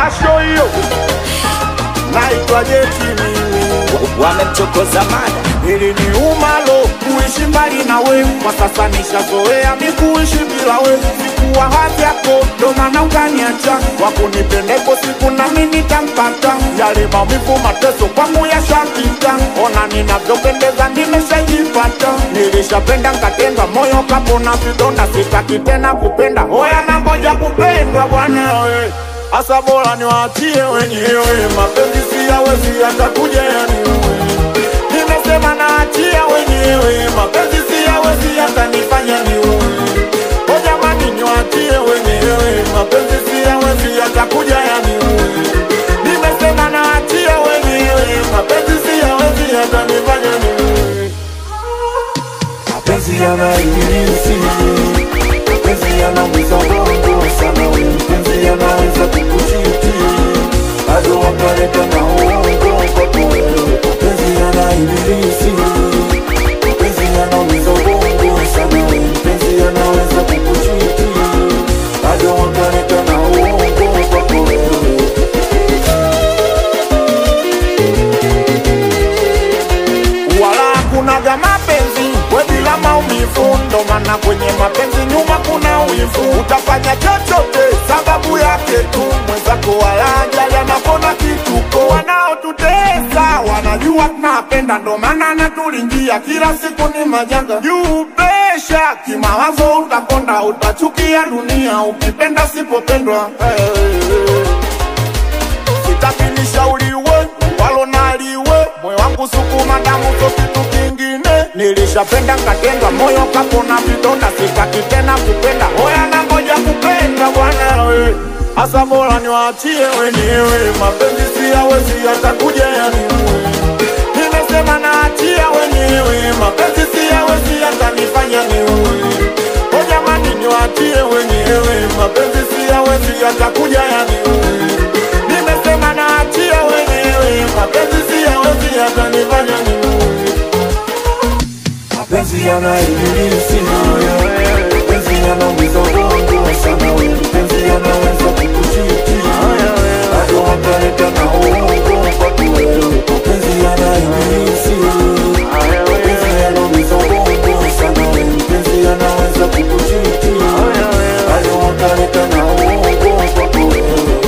jasho hiyo naitwa jeti mimi wamemchokoza mada ili ni umalo kuishi mbali na we kwa sasa nishazoea mi kuishi bila we sikuwa hadhi yako ndo maana ukaniacha wakunipendeko siku nami nitampata yale maumivu mateso kwangu yashapita ona ninavyopendeza nimeshajipata nilishapenda nkatendwa moyo kapona vidonda sitaki tena kupenda hoya na ngoja kupendwa bwana we asa bora niwaachie wenyewe mapenzi siyawezi yatakuja yaniwe nimesema naachia wenyewe mapenzi siyawezi yatanifanya niue o jamani niwachie wenyewe mapenzi siyawezi yatakuja yaniue nimesema naachia wenyewe mapenzi siyawezi yatanifanya niue mapenzi yanaibilisi, mapenzi yanaumiza ubongo sana, we mpenzi yanaweza kukuchiti bado wakaleta na uongo kwako wewe. Mapenzi yanaibilisi, mapenzi yanaumiza ubongo sana, we mpenzi yanaweza kukuchiti bado wakaleta na uongo kwako wewe. wala hakunaga mapenzi we bila maumivu, ndo maana kwenye mapenzi nyuma kuna wivu. Utafanya chochote sababu yake tu, mwenzako wala ajali anapona kituko. Wanaotutesa wanajua tunapenda, ndo maana natulingia kila siku ni majanga juu pesha kimawazo, utakonda utachukia dunia ukipenda sipopendwa hey. Sitaki nishauriwe walo naliwe, moyo wangu sukuma damu so kitu kingine. Nilishapenda nkatendwa, moyo kapona vidonda, sitaki tena kupenda. Hoya na ngoja kupenda bwana we, asa bora niwaachie wenyewe, mapenzi siyawezi yatakuja yaniue. Nimesema naachia wenyewe, mapenzi siyawezi yatanifanya niue. O jamani, niwaachie wenyewe, mapenzi siyawezi yatakuja yaniue. Nimesema naachia wenyewe, mapenzi siyawezi yatanifanya niue. mapenzi yanaibilisi, mapenzi yanaumiza ubongo sana, we mpenzi yanaweza kukuchiti bado wakaleta na uongo kwako wewe. Mapenzi yanaibilisi, mapenzi yanaumiza ubongo sana, we mpenzi yanaweza kukuchiti bado wakaleta na uongo kwako wewe.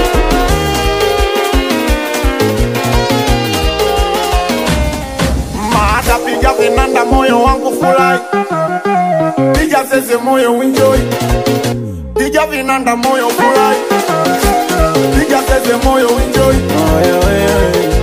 Maada piga vinanda, moyo wangu furahi, piga zeze, moyo enjoy, piga vinanda, moyo furahi, piga zeze, moyo enjoy. Aya, wewe.